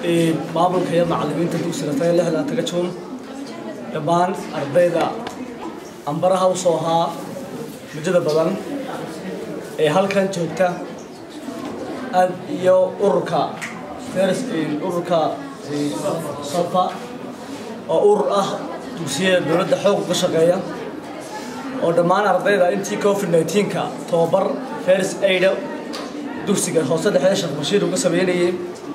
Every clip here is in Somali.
maamulka iyo macallimiinta dugsiga taga lixda taga juun dhammaan ardayda ambaraha u soo ahaa mujada badan ee halkan joogta aad iyo ururka ururka sofa oo urur ah dugsiyada dowladda xoog uga shaqeeya oo dhammaan ardayda intii covid 19ka tobabar fers aida dugsiga hoose dhexe sheekh bashiir uga sameynayay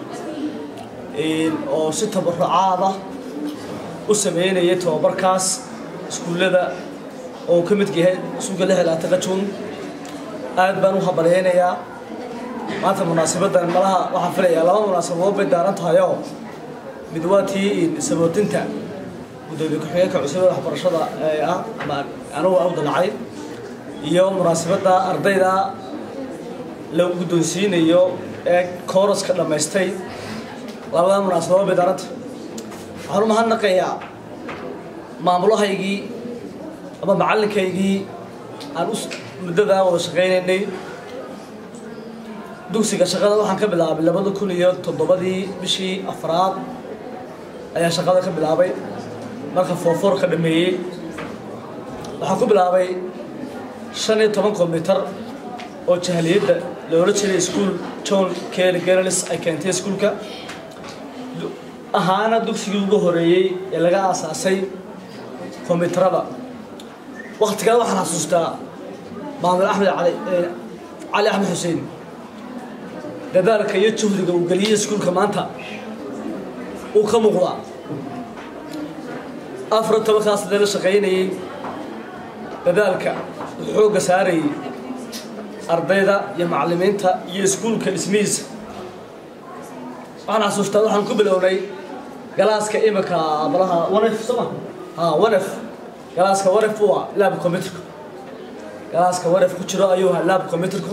oo si tabarucaada u sameynayay tobabarkaas iskuullada oo ka mid yahay suuga lix ilaa taqa juun aad baan u habalyaynayaa maanta munaasabaddan malaha waxaan filayaa laba munaasabadood bay daaran tahayoo mid waa tii sabootinta gudoomiye ku-xigeenka cusubada waxbarashada ee ah ama anugu u dalacay iyo munaasabadda ardayda la guddoonsiinayo ee kooraska dhammaystay labada munaasabadood bay daaranta waxaan u mahadnaqayaa maamulahaygii ama macallinkaygii aan u muddadaa wada shaqaynaynay dugsiga shaqada waxaan ka bilaabay labada kun iyo toddobadii bishii afraad ayaa shaqada ka bilaabay marka foofoor ka dhameeyey waxaan ku bilaabay shan iyo toban kombyutar oo jahaliyadda loola jiray iskuol john kelly gerlis ay keentay iskuulka ahaana dugsigii ugu horeeyey ee laga aasaasay kombyutarada waktigaa waxaan xasuustaa maamul axmed cali cali axmed xuseen dadaalka iyo juhdiga uu geliyey iskuulka maanta uu ka muuqdaa afar tobankaas dee la shaqaynayey dadaalka uu xoogga saarayey ardayda iyo macallimiinta iyo iskuulka dhismihiisa waxaan xasuustaa waxaan ku bilownay galaaska imika malaha wanef soma ha wanef galaaska wanef u ah laab computerka galaaska wanef ku jiro ayuu ahaa laab computerku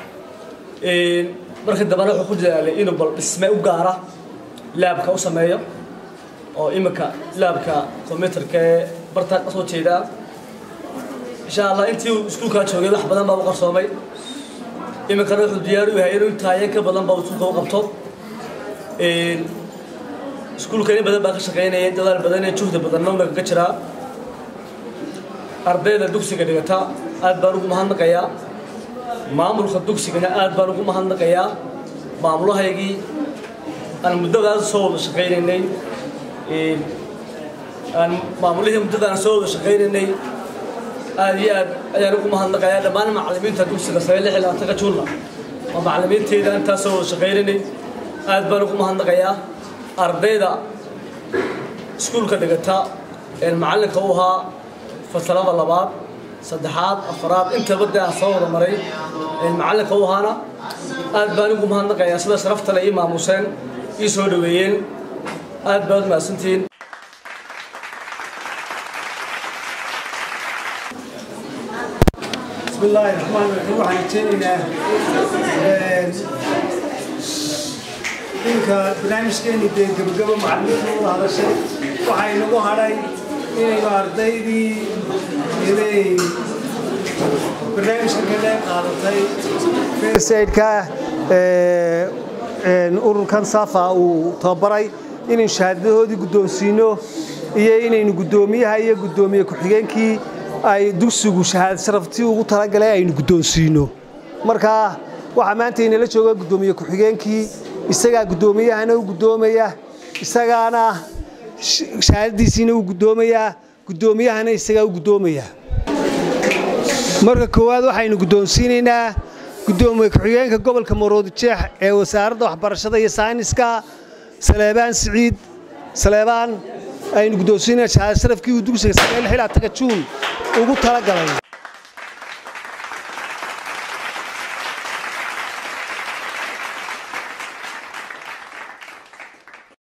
markii dambena wuxuu ku dadaalay inuu bal dhisme u gaara laabka u sameeyo oo imika laabka combyuterka ee bartaa ka soo jeedaa insha allah intii uu iskuulkaa joogay wax badan baa u qarsoomay iminkana wuxuu diyaar u yahay inuu intaayan ka badan baa iskuulka u qabto iskuulka in badan baa ka shaqaynaya dadaal badan iyo juhdi badanna una kaga jiraa ardayda dugsiga dhigata aad baan ugu mahadnaqayaa maamulka dugsigana aad baan ugu mahadnaqayaa maamulahaygii aan muddadaas soo wada shaqaynaynay aan maamulihii muddadaan soo wada shaqaynaynay aad iyo aad ayaan ugu mahadnaqayaa dhammaan macallimiinta dugsiga sare lix ilaa taga juunna waa macallimiinteyda intaas soo wada shaqaynaynay aad baan ugu mahadnaqayaa ardayda iskuulka dhigata ee macallinka u ahaa fasalada labaad saddexaad afaraad intaba dee aan soo wada maray macallinka u ahaana aad baan ugu mahadnaqayaa sida sharaftale ii maamuseen ii soo dhaweeyeen aad baad mahadsantihiin بسم الله الرحمن الرحيم waxaan jeedinaa ninka barnaamijkeeni dee gabagabo macallimiinta wada hadashay waxaa inagu hadhay inaynu ardaydii inay barnaamijka ka qayb qaadatay firsaidka ururkan safa uu tababaray inaynu shahaadadahoodii guddoonsiino iyo inaynu guddoomiyaha iyo guddoomiye ku-xigeenkii ay dugsigu shahaad sharaftii ugu talagalay aynu guddoonsiino marka waxaa maanta inala jooga guddoomiye ku-xigeenkii isagaa guddoomiyahana u guddoomaya isagaana shahaadadiisiina u guddoomayaa guddoomiyahana isagaa u guddoomaya marka koowaad waxaynu guddoonsiinaynaa guddoomiye ku-xigeenka gobolka maroodijeex ee wasaaradda waxbarashada iyo sayniska saleebaan siciid saleebaan aynu guddoonsiinaa shahaad sharafkii uu dugsiga sagaal xilaa taga juun ugu talagalay